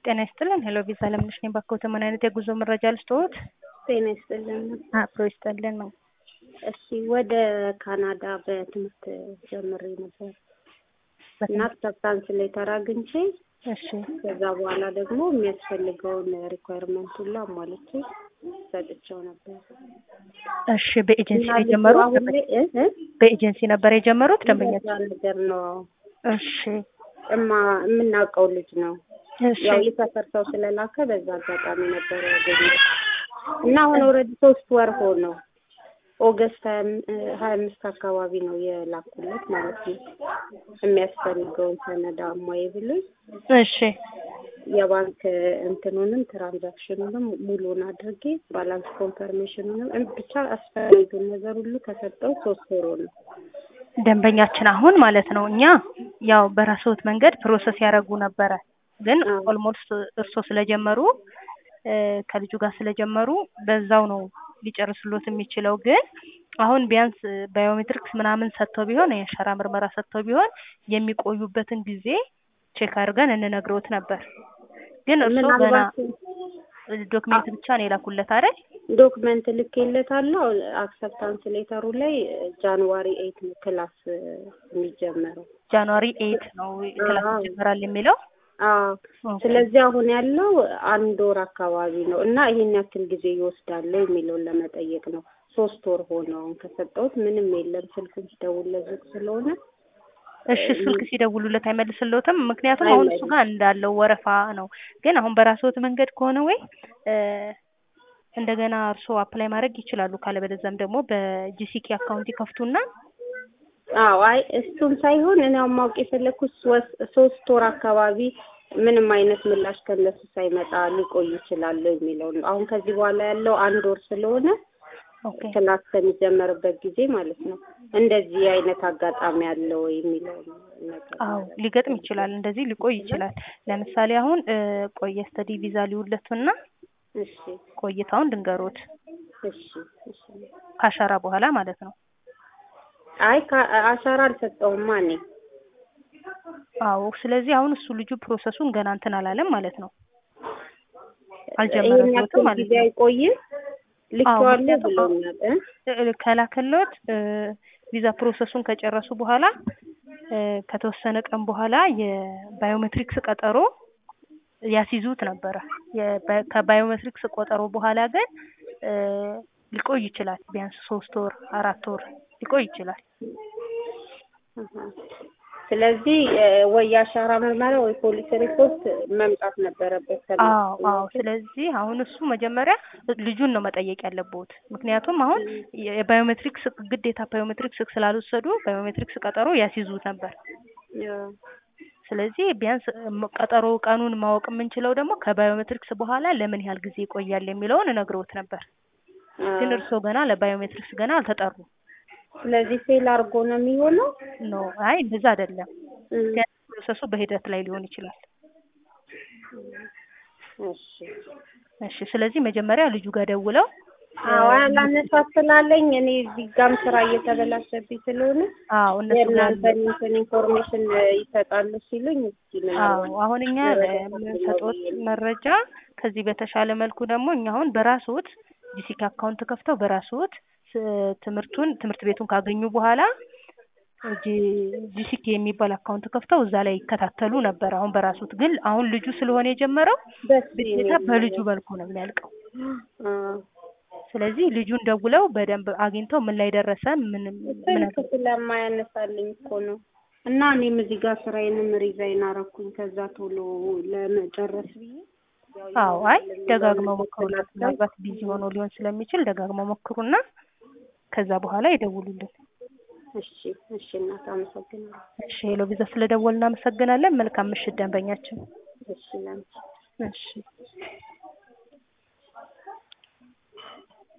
ጤና ይስጥልን። ሄሎ ቪዛ ለምነሽ ነኝ። ባክዎት ምን አይነት የጉዞ መረጃ ልስጥዎት? ጤና ይስጥልን። አብሮ ይስጥልን ነው። እሺ ወደ ካናዳ በትምህርት ጀምሬ ነበር እና አክሰፕታንስ ሌተር አግኝቼ እሺ ከዛ በኋላ ደግሞ የሚያስፈልገውን ሪኳየርመንት ሁሉ አሟልቼ ሰጥቼው ነበር። እሺ በኤጀንሲ ነው እና ልጁ የጀመሩት? አሁን ላይ እ እ በኤጀንሲ ነበር የጀመሩት ደንበኛ? እንደዛ ነገር ነው እሺ እማ የምናውቀው ልጅ ነው። እሺ ያው የሰፈር ሰው ስለላከ በዛ አጋጣሚ ነበር ያገኘው እና አሁን ኦልሬዲ ሶስት ወር ሆነው ኦገስት ሀያ አምስት አካባቢ ነው የላኩለት ማለት ነው። የሚያስፈልገውን ሰነድ አሟይ ብሎኝ እሺ የባንክ እንትኑንም ትራንዛክሽኑንም ሙሉን አድርጌ ባላንስ ኮንፈርሜሽኑንም እም- ብቻ አስፈላጊውን ነገር ሁሉ ከሰጠው ሶስት ወር ነው። ደንበኛችን አሁን ማለት ነው እኛ ያው በራስዎት መንገድ ፕሮሰስ ያደረጉ ነበረ ግን አዎ። ኦልሞስት እርስዎ ስለጀመሩ እ ከልጁ ጋር ስለጀመሩ በዛው ነው ሊጨርስሎት የሚችለው ግን አሁን ቢያንስ ባዮሜትሪክስ ምናምን ሰጥተው ቢሆን የአሻራ ምርመራ ሰጥተው ቢሆን የሚቆዩበትን ጊዜ ቼክ አድርገን እንነግሮት ነበር ግን እርስዎ ገና ምናልባት ዶክሜንት ብቻ ነው የላኩለት አይደል? ዶክመንት ልኬለታለሁ። አክሰፕታንስ ሌተሩ ላይ ጃንዋሪ ኤይት ነው ክላስ የሚጀመረው። ጃንዋሪ ኤይት ነው ክላስ አዎ። ይጀምራል የሚለው አዎ ኦኬ። ስለዚህ አሁን ያለው አንድ ወር አካባቢ ነው እና ይሄን ያክል ጊዜ ይወስዳል የሚለውን ለመጠየቅ ነው። ሶስት ወር ሆነው አሁን ከሰጠሁት ምንም የለም። ስልኩን ሲደውልለት ዝግ ስለሆነ እሺ ስልክ ሲደውሉለት አይመልስልዎትም? ምክንያቱም አሁን እሱ ጋር እንዳለው ወረፋ ነው። ግን አሁን በራስዎት መንገድ ከሆነ ወይ እ እንደገና እርስዎ አፕላይ ማድረግ ይችላሉ። ካለበለዚያም ደግሞ በጂሲኪ አካውንት ይከፍቱና አዎ አይ እሱም ሳይሆን እኔ አሁን ማወቅ የፈለኩት ሶስት ሶስት ወር አካባቢ ምንም አይነት ምላሽ ከነሱ ሳይመጣ ሊቆይ ይችላል የሚለው ነው። አሁን ከዚህ በኋላ ያለው አንድ ወር ስለሆነ ኦኬ ክላስ ከሚጀመርበት ጊዜ ማለት ነው። እንደዚህ አይነት አጋጣሚ አለ ወይ የሚለው ነገር አዎ ሊገጥም ይችላል። እንደዚህ ሊቆይ ይችላል። ለምሳሌ አሁን እ ቆየ ስተዲ ቪዛ ሊውለቱና እሺ ቆይታውን ድንገሮት እሺ እሺ ካሻራ በኋላ ማለት ነው። አይ ከ- አሻራ አልሰጠውማ እኔ አዎ ስለዚህ አሁን እሱ ልጁ ፕሮሰሱን ገና እንትን አላለም ማለት ነው። ይሄን አልጀመረበትም ያክል ማለት ጊዜ ነው። አይቆይም ልኬዋለሁ ምክንያቱም ብሎኛል እ እ ከላከሎት እ ቪዛ ፕሮሰሱን ከጨረሱ በኋላ እ ከተወሰነ ቀን በኋላ የባዮሜትሪክስ ቀጠሮ ያስይዙት ነበረ። የባ- ከባዮሜትሪክስ ቆጠሮ በኋላ ግን እ ሊቆይ ይችላል። ቢያንስ ሶስት ወር አራት ወር ሊቆይ ይችላል። አሀ። ስለዚህ እ ወይ የአሻራ ምርመራ ወይ ፖሊስ ሪፖርት መምጣት ነበረበት ከእነሱ አዎ አዎ። ስለዚህ አሁን እሱ መጀመሪያ ልጁን ነው መጠየቅ ያለብዎት። ምክንያቱም አሁን የባዮሜትሪክስ ግዴታ ባዮሜትሪክስ ስላልወሰዱ ባዮሜትሪክስ ቀጠሮ ያስይዙት ነበር። አዎ። ስለዚህ ቢያንስ ም- ቀጠሮ ቀኑን ማወቅ የምንችለው ደግሞ ከባዮሜትሪክስ በኋላ ለምን ያህል ጊዜ ይቆያል የሚለውን እነግሮት ነበር። ግን አዎ። እርስዎ ገና ለባዮሜትሪክስ ገና አልተጠሩም። ስለዚህ ፌል አድርጎ ነው የሚሆነው ኖ አይ እንደዛ አይደለም። እ ግን ፕሮሰሱ በሂደት ላይ ሊሆን ይችላል። እሺ እሺ ስለዚህ መጀመሪያ ልጁ ጋር ደውለው አዎ አላነሳት ስላለኝ እኔ እዚህ ጋም ስራ እየተበላሸብኝ ስለሆነ አዎ እነሱ ጋር የእናንተን እንትን ኢንፎርሜሽን ይሰጣሉ ሲሉኝ እስኪ አዎ ምናልባት አሁን እኛ መረዳት ለምንሰጦት ነው ብዬ ነው። መረጃ ከዚህ በተሻለ መልኩ ደግሞ እኛ አሁን በራስዎት ጂሲክ አካውንት ከፍተው በራስዎት ስ- ትምህርቱን ትምህርት ቤቱን ካገኙ በኋላ ጂ- ጂሲክ የሚባል አካውንት ከፍተው እዛ ላይ ይከታተሉ ነበር። አሁን በራስዎት ግን አሁን ልጁ ስለሆነ የጀመረው ደስ ግዴታ የሚል በልጁ ነገር። መልኩ ነው የሚያልቀው። አዎ። ስለዚህ ልጁን ደውለው በደንብ አግኝተው ምን ላይ ደረሰ ምን ምን ስልክ ስለማያነሳልኝ እኮ ነው። እና እኔም እዚህ ጋር ስራዬንም ሪዛይን አረኩኝ ከዛ ቶሎ ለመጨረስ ብዬ ያው አዎ አይ ይሆናል ደጋግመው የሚለውን ሞክሩለት። ስላሰብኩ ምናልባት ቢዚ ሆኖ ሊሆን ስለሚችል ደጋግመው ሞክሩና ከዛ በኋላ ይደውሉልን። እሺ እሺ እናት አመሰግናለሁ። እሺ ሄሎ ቪዛ ስለደወልን እናመሰግናለን። መልካም ምሽት ደንበኛችን። እሺ ላንቺ እሺ